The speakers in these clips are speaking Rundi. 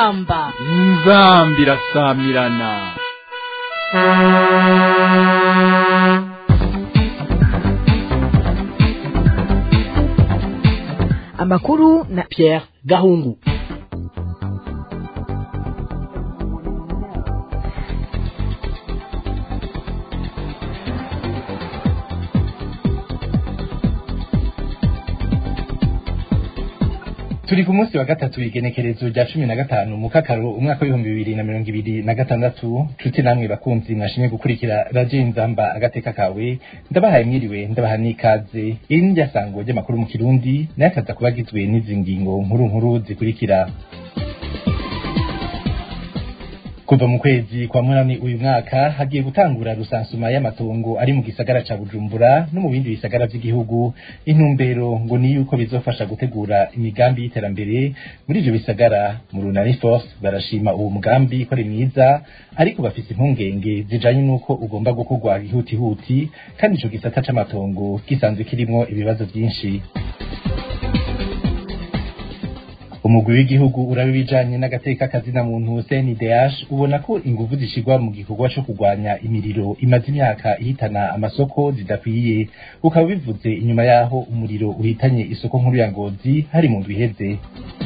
inzamba inzambi irasamirana amakuru na Pierre Gahungu turi ku munsi wa gatatu igenekerezo rya cumi na gatanu mu kakaro umwaka w'ibihumbi bibiri na mirongo ibiri na gatandatu nshuti namwe bakunzi mwashimye gukurikira radiyo inzamba agateka kawe ndabahaye mwiriwe ndabaha n'ikaze iri ni ryasango ry'amakuru mu kirundi nayo akaza kuba agizwe n'izi ngingo nkuru nkuru zikurikira kuva mu kwezi kwa munani uyu mwaka hagiye gutangura rusansuma y'amatongo ari mu gisagara ca Bujumbura no mu bindi bisagara vy'igihugu intumbero ngo ni yuko bizofasha gutegura imigambi y'iterambere muri ivyo bisagara mu Runani Force barashima uwo mugambi ko ari mwiza ariko bafise impungenge zijanye n'uko ugomba gukorwa ihutihuti kandi ico gisata c'amatongo gisanzwe kirimwo ibibazo vyinshi umugwi w'igihugu uraba ibijanye n'agateka kazina muntu CNDH ubona ko inguvu zishigwa mu gikorwa co kurwanya imiriro imaze imyaka ihitana amasoko zidakwiye ukaba bivuze inyuma yaho umuriro uhitanye isoko nkuru ya Ngozi hari mu ndwi iheze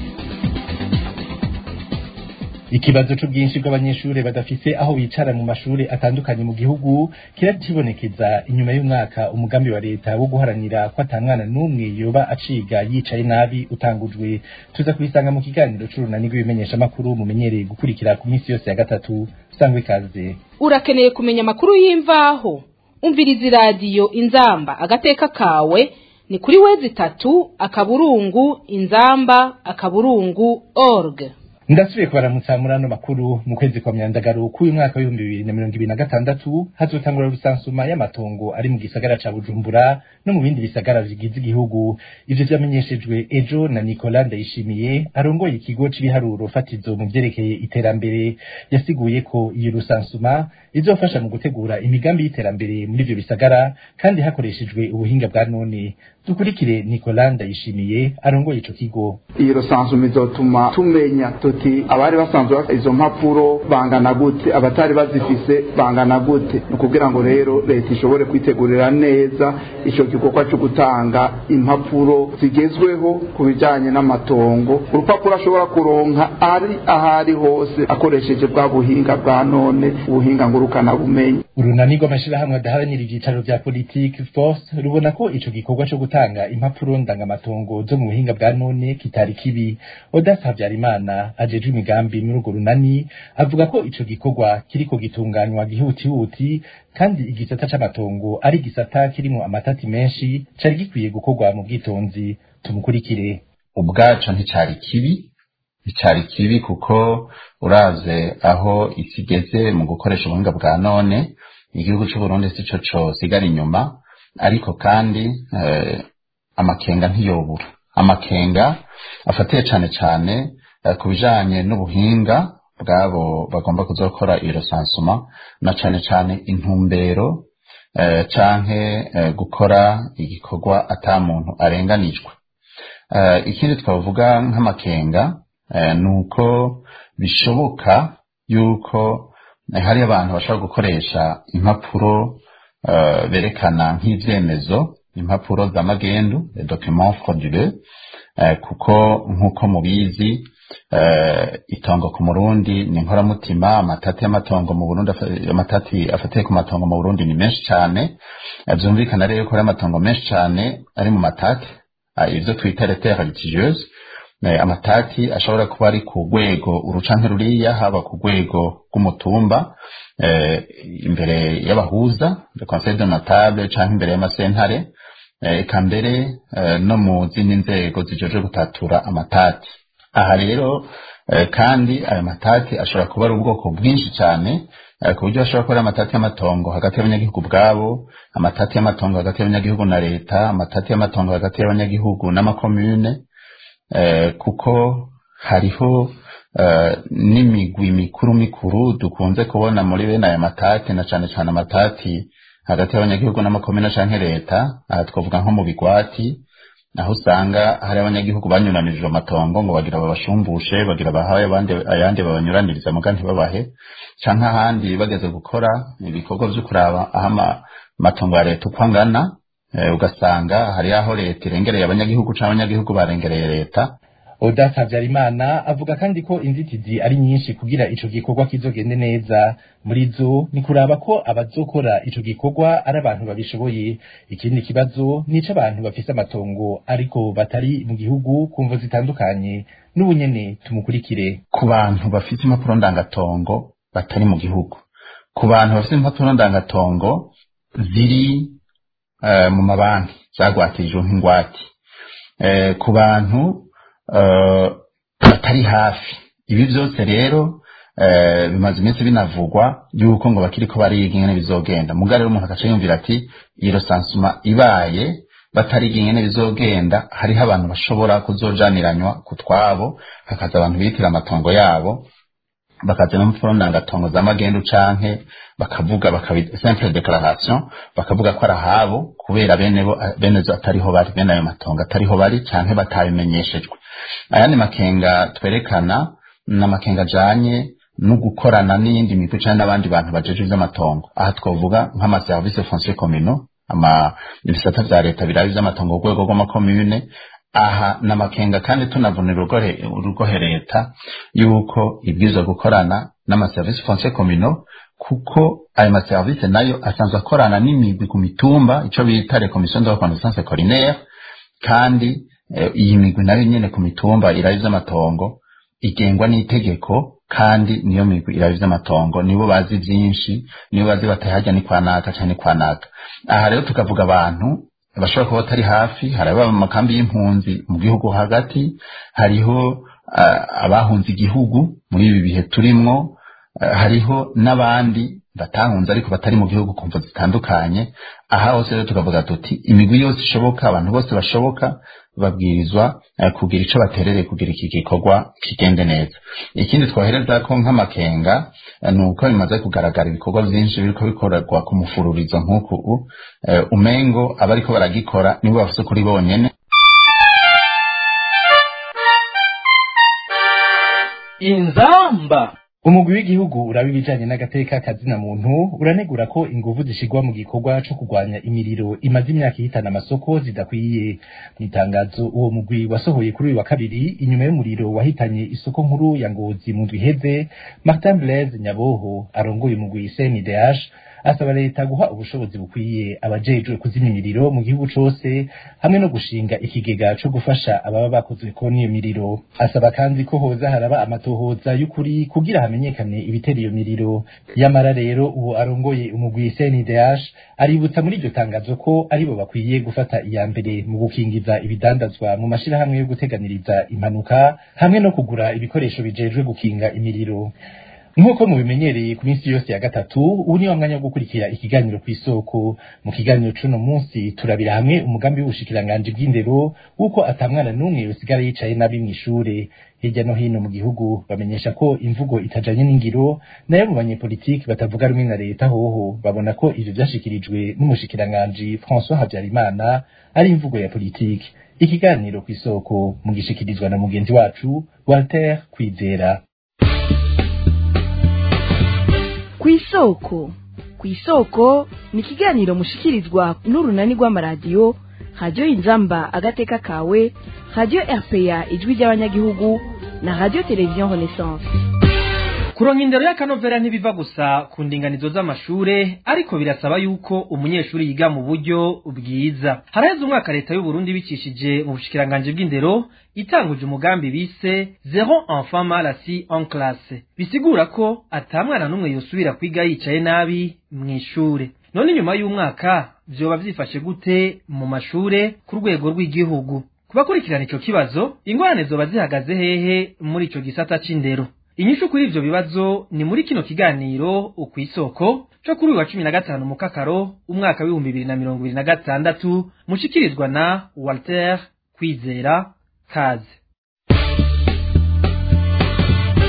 ikibazo c'ubwinshi bw'abanyeshure badafise aho bicara mu mashure atandukanye mu gihugu kirakibonekeza inyuma y'umwaka umugambi wa leta wo guharanira ko atamwana n'umwe yoba aciga yicaye nabi utangujwe tuza kubisanga mu kiganiro c'urunani rw'ibimenyeshamakuru mumenyereye gukurikira ku minsi yose ya gatatu sangwe ikaze urakeneye kumenya amakuru y'imvaho umviriza iradiyo inzamba agateka kawe ni kuri wezi itatu akaburungu inzamba akaburungu org ndasubiye kubaramutsa muri ano makuru mu kwezi kwa myandagaro k'uyu mwaka w'ibihumbi bibiri na mirongo ibiri na gatandatu hazotangura rusansuma y'amatongo ari mu gisagara ca bujumbura no mu bindi bisagara bigize igihugu ivyo vyamenyeshejwe ejo na nicolas ndayishimiye arongoye ikigo c'ibiharuro fatizo mu vyerekeye iterambere yasiguye ko iyo rusansuma izofasha mu gutegura imigambi y'iterambere muri ivyo bisagara kandi hakoreshejwe ubuhinga bwa none dukurikire nicolas ndayishimiye arongoye ico kigo iyo rusansuma izotuma tumenya tuti abari basanzwe bafite izo mpapuro bangana gute abatari bazifise bangana gute ni ukugira ngo rero leta ishobore kwitegurira neza icyo gikorwa cyo gutanga impapuro zigezweho ku bijyanye n'amatongo urupapuro ashobora kuronka ari ahari hose akoresheje bwa buhinga bwa none ubuhinga ngurukanabumenyi urunani rw'amashirahamwe adaharanira ivyicaro vya politike force rubona ko ico gikorwa co gutanga impapuro ndangamatongo zo mu buhinga bwa none kitari kibi odasa habyarimana ajejwe imigambi muri urwo runani avuga ko ico gikorwa kiriko gitunganywa gihutihuti kandi igisata c'amatongo ari igisata kirimo amatati menshi cari gikwiye gukorwa mu bwitonzi tumukurikire ubwaco nticari kibi nticari kibi kuko uraze aho isi igeze mu gukoresha ubuhinga bwa none igihugu c'uburundi sico cosigara inyuma ariko kandi eh, amakenga ntiyobura amakenga afatiye cane cane ku bijanye n'ubuhinga bwabo bagomba kuzokora iyo rusansuma na cane cane intumbero canke gukora igikorwa ata muntu arenganijwe ikindi twavuga nk'amakenga ni uko bishoboka yuko hari abantu bashobora gukoresha impapuro berekana nk'ivyemezo impapuro z'amagendu document frauduleux kuko nk'uko mubizi itongo ku murundi ni inkoramutima amatati y'amatongo mu burundi amatati afatiye ku matongo mu burundi ni menshi cyane byumvikana rero ko ari amatongo menshi cyane ari mu matati ibyo twita lettere litigieuse amatati ashobora kuba ari ku rwego urucanke ruriya haba ku rwego rw'umutumba imbere y'abahuza le conseil de notable canke imbere y'amasentare eka mbere no mu zindi nzego zijeje gutatura amatati aha rero kandi ayo matati ashobora kuba ari ubwoko bwinshi cyane ku buryo ashobora kuba ari amatati y'amatongo hagati y'abanyagihugu bwabo amatati y'amatongo hagati y'abanyagihugu na leta amatati y'amatongo hagati y'abanyagihugu n'amakomune kuko hariho n'imigwi mikuru mikuru dukunze kubona muri bene aya matati na cane cane amatati hagati y'abanyagihugu n'amakomine canke leta aha twavuga nko mu bigwati aho usanga hari abanyagihugu banyuranirije amatongo ngo bagira babashumbushe bagira bahaye abandi ayandi babanyuraniriza muga ntibabahe canke ahandi bageze gukora ibikorwa vyo kuraba aho amatongo ya leta uko angana ugasanga hari aho leta irengereye abanyagihugu canke abanyagihugu barengereye leta Odas Habyarimana avuga kandi ko inzitizi ari nyinshi kugira ico gikorwa kizogende neza muri zo ni kuraba ko abazokora ico gikorwa ari abantu babishoboye ikindi kibazo nico abantu bafise amatongo ariko batari mu gihugu kumvo zitandukanye n'ubunyene tumukurikire ku bantu bafite impapuro ndangatongo batari mu gihugu ku bantu bafite impapuro ndangatongo ziri uh, mu mabanki zagwatirijwe nk'ingwate uh, ku bantu batari hafi ibi byose rero bimaze iminsi binavugwa yuko ngo bakiri ko bariga ingene bizogenda mugari rero umuntu agaca yumvira ati iyo rosansuma ibaye batariga ingene bizogenda hariho abantu bashobora kuzojaniranywa ku twabo hakaza abantu bitira amatongo yabo bakaza no mpfuro ndangatongo z'amagendu canke bakavuga bakabita simple declaration bakavuga ko ari ahabo kubera bene bo bene zo atariho bari bene ayo matongo atariho bari canke batabimenyeshejwe ayandi makenga twerekana n'amakenga ajanye no gukorana n'iyindi migwi canke n'abandi bantu bajeje ivy'amatongo aha twovuga nk'amaservice foncier communaux ama ibisata vya leta birabi vy'amatongo ku rwego rw'amakomune aha n'amakenga kandi tunavunira urugohe leta yuko ibwirizwa gukorana n'amaservice foncier communaux kuko ayo maservice nayo asanzwe akorana n'imigwi ku mitumba ico bita les commissions de reconnaissance collinaire kandi iyi migwi nayo nyene ku mitumba irabi vy'amatongo igengwa n'itegeko kandi niyo migwi irabi vy'amatongo nibo bazi vyinshi nibo bazi batahajya ni kwanaka canke kwanaka aha rero tukavuga abantu bashobora kuba batari hafi hari ababa mu makambi y'impunzi mu gihugu hagati hariho uh, abahunze igihugu muri ibi bihe turimwo uh, hariho n'abandi batahunze ariko batari mu gihugu kumva zitandukanye aha hose rero tukavuga tuti imigwi yose ishoboka abantu bose bashoboka babwirizwa uh, kugira ico baterereye kugira iki gikorwa kigende neza ikindi twohereza ko nk'amakenga ni uko bimaze kugaragara ibikorwa vyinshi biriko bikorerwa ku mufururizo nk'uku uh, umengo abariko baragikora nibo bafise kuri bonyene inzamba umugwi w'igihugu uraba ibijanye n'agateka kazina muntu uranegura ko inguvu zishigwa mu gikorwa co kurwanya imiriro imaze imyaka ihitana amasoko zidakwiye mu itangazo uwo mugwi wasohoye kuri uyu wa kabiri inyuma y'umuriro wahitanye isoko nkuru ya ngozi mu ndwi iheze martin blaise nyaboho arongoye umugwi cndh asaba leta guha ubushobozi bukwiye abajejwe kuzimya imiriro mu gihugu cose hamwe no gushinga ikigega co gufasha ababa bakozwe ko n'iyo miriro asaba kandi ko hoza haraba amatohoza y'ukuri kugira hamenyekane ibitera iyo miriro yamara rero uwo arongoye umugwi CNDH aributsa muri iryo tangazo ko aribo bakwiye gufata iya mbere mu gukingiza ibidandazwa mu mashirahamwe yo guteganiriza impanuka hamwe no kugura ibikoresho bijejwe gukinga imiriro nk'uko mubimenyereye ku minsi yose ya gatatu ubu ni wa mwanya wo gukurikira ikiganiro ku isoko mu kiganiro c'uno munsi turabira hamwe umugambi w'ubushikiranganji bw'indero w'uko atamwana n'umwe yosigara yicaye nabi mw'ishure hirya no hino mu gihugu bamenyesha ko imvugo itajanye n'ingiro nayo mu banyepolitiki batavuga rumwe na leta hoho babona ko ivyo vyashikirijwe n'umushikiranganji François Habyarimana ari imvugo ya politiki ikiganiro ku isoko mugishikirizwa na mugenzi wacu Walter Kwizera kw'isoko kw'isoko ni ikiganiro mushikirizwa n'urunani rw'amaradiyo radiyo inzamba agateka kawe radiyo rpa ijwi ry'abanyagihugu na radiyo televiziyo renaissance kuronka indero y'akanovera ntibiva gusa ku ndinganizo z'amashure ariko birasaba yuko umunyeshuri yiga mu buryo bwiza haraheze umwaka leta y'uburundi bicishije mu bushikiranganji bw'indero itanguje umugambi bise zero enfant mal assis en classe bisigura ko ata mwana n'umwe yosubira kwiga yicaye nabi mw'ishure none inyuma y'umwaka vyoba vyifashe gute mu mashure ku rwego rw'igihugu kubakurikirana ico kibazo ingorane zoba zihagaze hehe muri ico gisata c'indero inyishu kuri ivyo bibazo ni muri kino kiganiro ukwisoko co kuri uyu wa cumi na gatanu mukakaro umwaka w'ibihumbi bibiri na mirongo ibiri na gatandatu mushikirizwa na walter kwizera kaze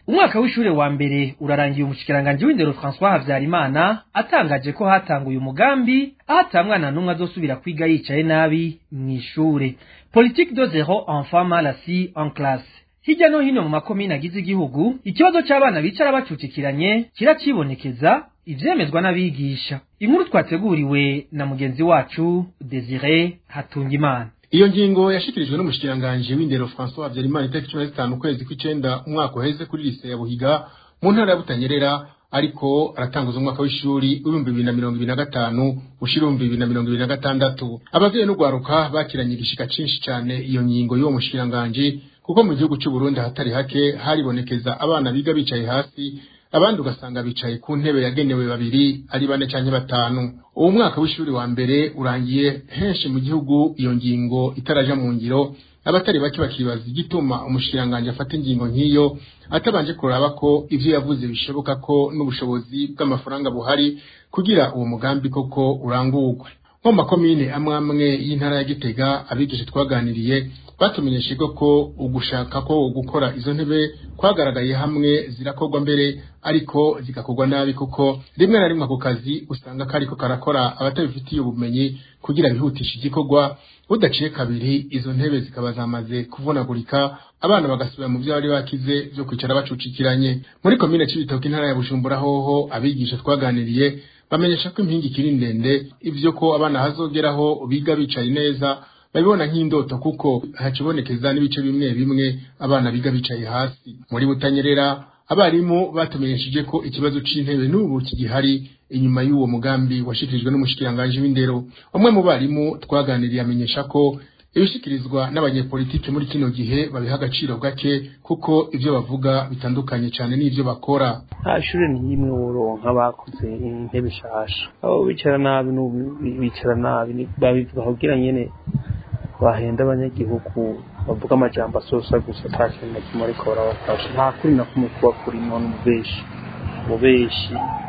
umwaka w'ishure wa mbere urarangiye umushikiranganji w'indero François Havyarimana atangaje ko hatanguye umugambi aho ata mwana n'umwe azosubira kwiga yicaye nabi mw'ishure politique de zéro enfant mal assis en classe hirya no hino mu makomine agize igihugu ikibazo c'abana bicara bacucikiranye kiracibonekeza ivyemezwa n'abigisha inkuru twateguriwe na mugenzi wacu Desire Hatungimana iyo ngingo yashikirijwe n'umushikiranganji w'indero François Habyarimana itariki cumi na zitanu ukwezi kw'icenda umwaka uheze kuri lise ya Buhiga mu ntara ya Butanyerera ariko aratanguza umwaka w'ishuri w'ibihumbi bibiri na mirongo ibiri na gatanu ushira ibihumbi bibiri na mirongo ibiri na gatandatu abavyeyi n'ugwaruka bakiranye igishika cinshi cane iyo ngingo y'uwo mushikiranganji kuko mu gihugu c'u Burundi hatari hake haribonekeza abana biga bicaye hasi abandi ugasanga bicaye ku ntebe yagenewe babiri ari bane canke batanu uwo mwaka w'ishuri wa mbere urangiye henshi mu gihugu iyo ngingo itaraja mu ngiro abatari bake bakibaza igituma umushikiranganji afata ingingo nk'iyo atabanje kuraba ko ivyo yavuze bishoboka ko n'ubushobozi bw'amafaranga buhari kugira uwo mugambi koko urangurwe nko mu makomine amwe amwe y'intara ya Gitega abigisha twaganiriye batumenyesheje ko ugushaka ko gukora izo ntebe kwagaragaye hamwe zirakorwa mbere ariko zigakorwa nabi kuko rimwe na rimwe ako kazi usanga kariko karakora abatabifitiye ubumenyi kugira bihutishe igikorwa budaciye kabiri izo ntebe zikaba zamaze kuvunagurika abana bagasubira mu byo bari bakize byo kwicara bacucikiranye muri komine c'ibitoki intara ya Bujumbura hoho abigisha twaganiriye bamenyesha ko impingi ikiri ndende ivyo ko abana hazogeraho biga bicaye neza babibona nk'indoto kuko hacibonekeza n'ibice bimwe bimwe abana biga bicaye hasi muri butanyerera abarimu batumenyesheje ko ikibazo c'intebe n'ubu kigihari inyuma y'uwo mugambi washikirijwe n'umushikiranganji w'indero umwe mu barimu twaganiriye amenyesha ko ibishikirizwa n'abanyepolitiki muri kino gihe babiha agaciro gake kuko ivyo bavuga bitandukanye cyane n'ivyo bakora nta shure n'imwe woronka bakoze intebe shasha abo bicara nabi n'ubu bicara nabi babivuga kugira nyene bahenda abanyagihugu bavuga amajambo asosa gusa ata kintu na kimwe ariko barabafasha nta kuri na kumwe kuba kurimo n'umubeshi umubeshi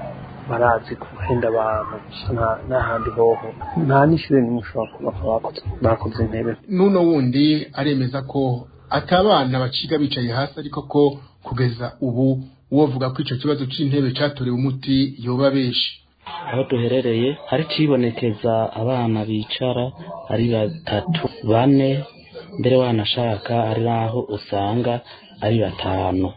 barazi guhenda abantu gusa n'ahandi hoho nta n'ishure nimwe ushobora kuba bakoze intebe n'uno wundi aremeza ko atabana baciga bicaye hasi ariko ko kugeza ubu uwovuga ko ico kibazo c'intebe catorewe umuti yoba beshi aho duherereye hari cibonekeza abana bicara ari batatu bane mbere wanashaka ari naho usanga ari batanu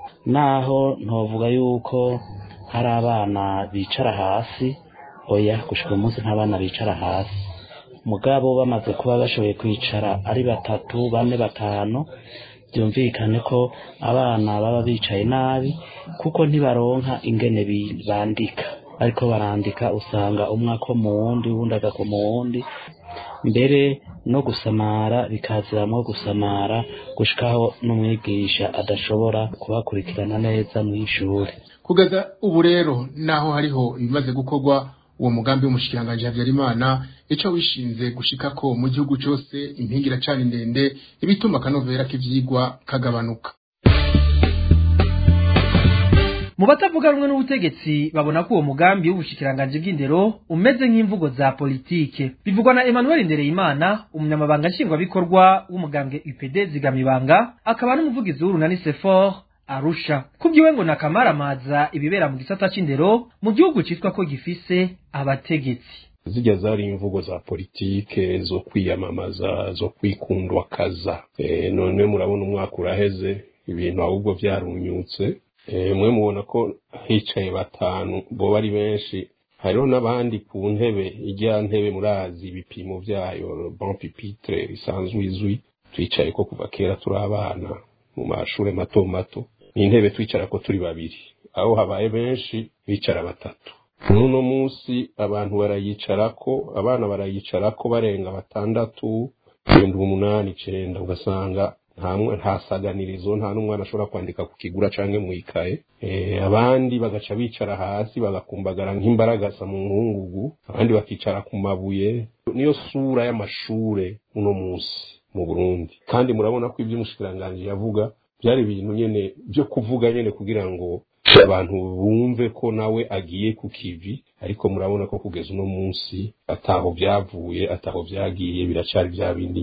naho ntovuga yuko hari abana bicara hasi oya gushika umunsi nta bana bicara hasi mugabo bamaze kuba bashoboye kwicara ari batatu bane batanu byumvikane ko abana baba bicaye nabi kuko ntibaronka ingene bandika ariko barandika usanga umwe ako mu wundi uwundi agako mu wundi mbere no gusamara bikaziramwo gusamara gushikaho n'umwigisha adashobora kubakurikirana neza mw'ishuri kugeza ubu rero naho hariho ibimaze gukorwa uwo mugambi w'umushikiranganji Habyarimana ico wishinze gushika ko mu gihugu cose impingi iracana ndende ibituma akanovera k'ivyigwa kagabanuka mu batavuga rumwe n'ubutegetsi babona ko uwo mugambi w'ubushikiranganji bw'indero umeze nk'imvugo za politike bivugwa na Emmanuel Ndereyimana umunyamabanga nshingwabikorwa w'umugambwe UPD zigamibanga akaba n'umuvugizi w'urunani Sefor Arusha kubyiwe ngo nakamaramaza ibibera mu gisata c'indero mu gihugu citwa ko gifise abategetsi zijya zari imvugo za politike zo kwiyamamaza zo kwikundwa kaza e, none murabona umwaka uraheze ibintu ahubwo vyarunyutse mwe mubona ko hicaye batanu bo bari benshi hariho n'abandi ku ntebe ijya ntebe murazi ibipimo byayo bon pipitre risanzwe izwi twicaye ko kuva kera turi abana mu mashure mato mato ni intebe twicara ko turi babiri aho habaye benshi bicara batatu n'uno munsi abantu barayicarako abana barayicarako barenga batandatu ibihumbi umunani icenda ugasanga nta saganirizo nta n'umwana ashobora kwandika ku kigura canke mwikaye abandi bagaca bicara hasi bagakumbagara nk'imbaragasa mu nkungugu abandi bakicara ku mabuye niyo sura y'amashure uno munsi mu Burundi kandi murabona ko ibyo umushikiranganji yavuga byari ibintu nyene byo kuvuga nyene kugira ngo abantu bumve ko nawe agiye ku kivi ariko murabona ko kugeza uno munsi ataho byavuye ataho byagiye biracari bya bindi nyene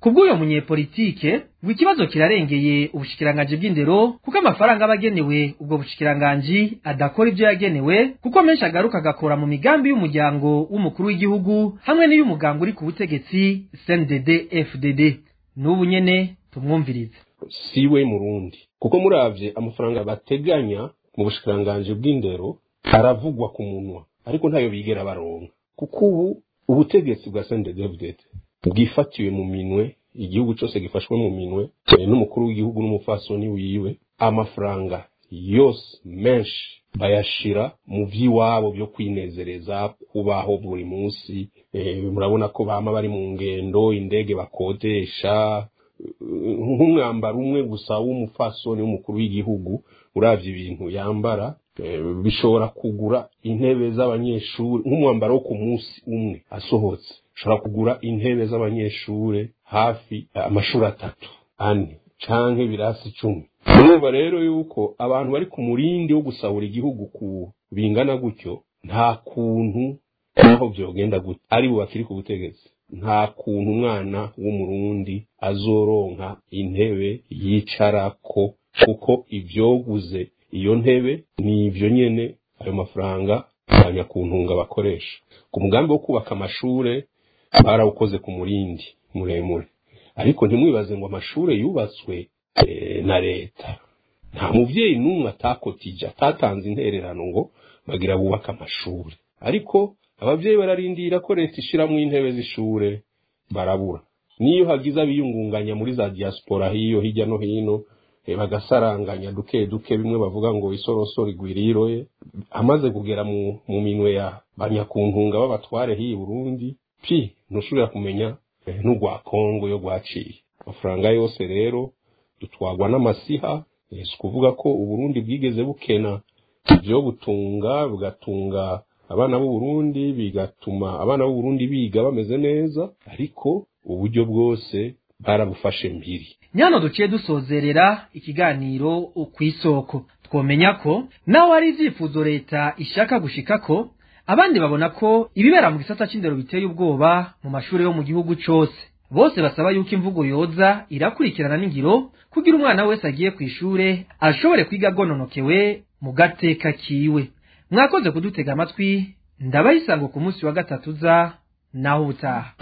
kubw'uyo munyepolitike ngo ikibazo kirarengeye ubushikiranganji bw'indero kuko amafaranga aba agenewe ubwo bushikiranganji adakora ibyo yagenewe kuko menshi agaruka agakora mu migambi y'umuryango w'umukuru w'igihugu hamwe n'iy'umuganga uri ku butegetsi CNDD FDD n'ubu nyene tumwumvirize siwe murundi kuko muravye amafaranga bateganya mu bushikiranganji bw'indero aravugwa ku munwa ariko ntayo bigera baronka kuko ubu ubutegetsi bwa CNDD-FDD bwifatiwe mu minwe igihugu cyose gifashwe mu minwe eh, n'umukuru w'igihugu n'umufasoni wiwe amafaranga yose menshi bayashira mu vy'iwabo byo kwinezereza kubaho buri munsi eh, murabona ko bama bari mu ngendo indege bakodesha eh, nk'umwambaro umwe gusa w'umufasoni w'umukuru w'igihugu uravye ibintu yambara eh, bishobora kugura intebe z'abanyeshuri nk'umwambaro wo ku munsi umwe asohotse ushobora kugura intebe z'abanyeshure hafi amashuri atatu ane canke ibirasi icumi urumva rero yuko abantu bari ku murindi wo gusahura igihugu ku bingana gutyo nta kuntu naho vyogenda gutyo ari bo bakiri ku butegetsi nta kuntu umwana w'umurundi azoronka intebe yicarako kuko ivyoguze iyo ntebe ni ivyo nyene ayo mafaranga abanyakuntunga bakoresha ku mugambi wo kubaka amashure barawukoze ku murindi muremure ariko ntimwibaze ngo amashure yubatswe eh, na leta nta muvyeyi n'umwe atakotije atatanze intererano ngo bagira bubaka amashure ariko abavyeyi bararindira ko leta ishiramwo intebe z'ishure barabura niyo hagize abiyungunganya muri za diaspora hiyo hirya no hino eh, bagasaranganya duke duke bimwe bavuga ngo isorosoro igwiriroye amaze kugera mu, mu minwe ya banyakuntunga b'abatware hiyi Burundi pi ntushobora kumenya eh, n'ugwa Kongo yo gwaciye amafaranga yose rero dutwagwa n'amasiha eh, si ukuvuga ko uburundi bwigeze bukena ivyo butunga bugatunga abana b'uburundi bigatuma abana b'uburundi biga bameze neza ariko uburyo bwose barabufashe mbiri nyano duciye dusozerera ikiganiro kw'isoko twomenya ko naho hari ivyifuzo leta ishaka gushikako abandi babona ko ibibera mu gisata c'indero biteye ubwoba mu mashuri yo mu gihugu cose bose basaba yuko imvugo yoza irakurikirana n'ingiro kugira umwana wese agiye kw'ishure ashobore kwiga agononokewe mu gateka kiwe mwakoze kudutega amatwi ndabayisango ku munsi wa gatatu za naho ubutaha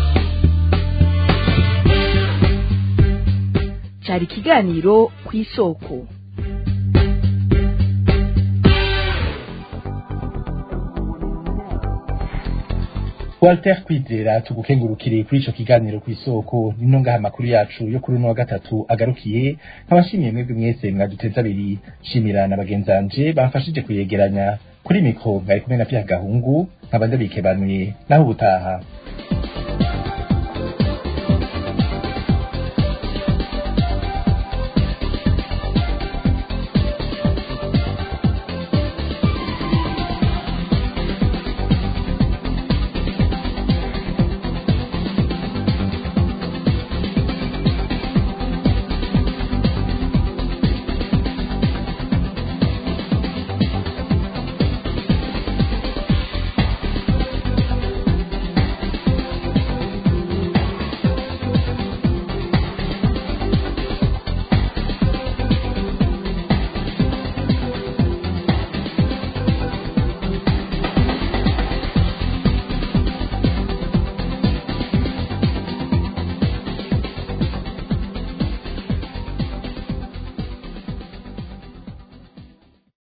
cyari ikiganiro ku isoko Walter Kwizera tugukengurukire kuri ico kiganiro ku isoko nino ngaha amakuru yacu yo kuri uno wa gatatu agarukiye nkabashimiye mwebwe mwese mwaduteze abiri shimira na bagenzanje bamfashije kuyegeranya kuri mikro mwari kumwe na Pierre Gahungu nkaba ndabikebanuye naho ubutaha